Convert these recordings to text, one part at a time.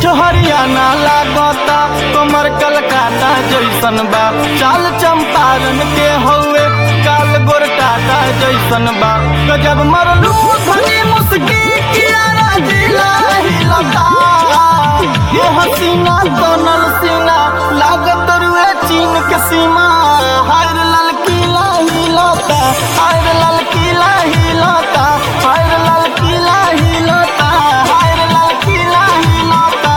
कुछ हरियाणा लागता कमर कलकाता जैसन बा चाल चंपारण के हौवे काल गोरटाटा जैसन बा गजब मरलू धनी मुस्की कियारा जिला हिलता ये हसीना तनल सीना लागत रुए चीन के सीमा हायर ललकीला हिलता हायर ललकीला हिलता हायर ललकीला हिलता हायर ललकीला हिलता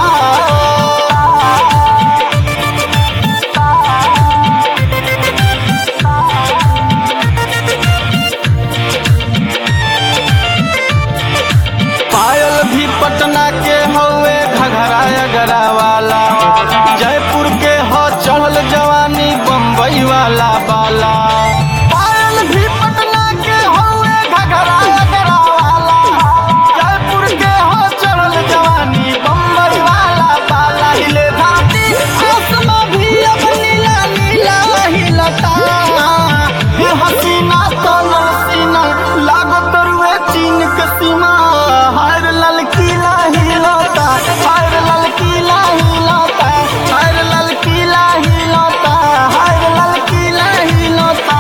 पायल भी पटना के हौवे घघरा अगरा वाला जयपुर के हो चढ़ल जवानी बम्बई वाला बाला पायल भी पटना के हौवे घघरा अगरा वाला जयपुर के हो चढ़ल जवानी बम्बई वाला बाला हिले धाती आसमां भी अब नीला नीला हिलता ये हसीना तो नसीना लागत रुए चीन के सीमा हायर ललकीला हिलता हायर ललकीला हिलता हायर ललकीला हिलता हायर ललकीला हिलता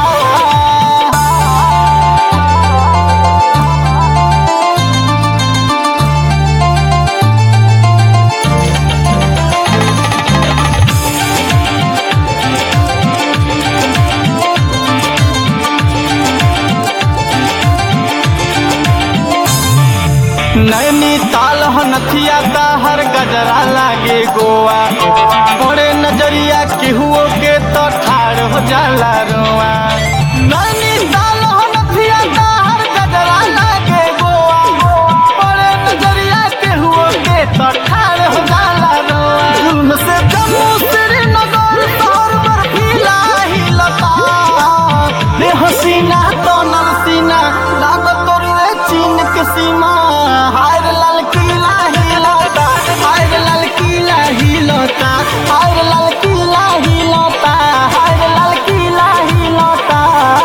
नैनी ताल हनथिया हर गजरा लागे गोवा बड़े नजरिया केहुओ के तो ठाड़ हो जाला रोआ नैनी ताल हनथिया हर गजरा लागे गोवा बड़े नजरिया केहुओ के तो ठाड़ हो जाला रोआ जुल्म से जम्मू श्रीनगर शहर बर्फीला हिलता रे हसीना तो नरसीना लागत रे चीन के सीमा हायर ललकीला हिलता हायर ललकीला हिलता हायर ललकीला हिलता हायर ललकीला हिलता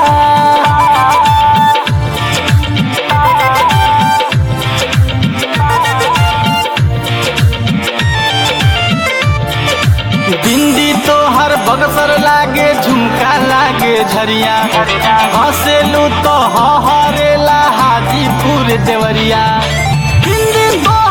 बिंदी तो हर बगसर लागे झुमका लागे झरिया हंसेलू तो हरेला हाजीपुर देवरिया बिंदी तो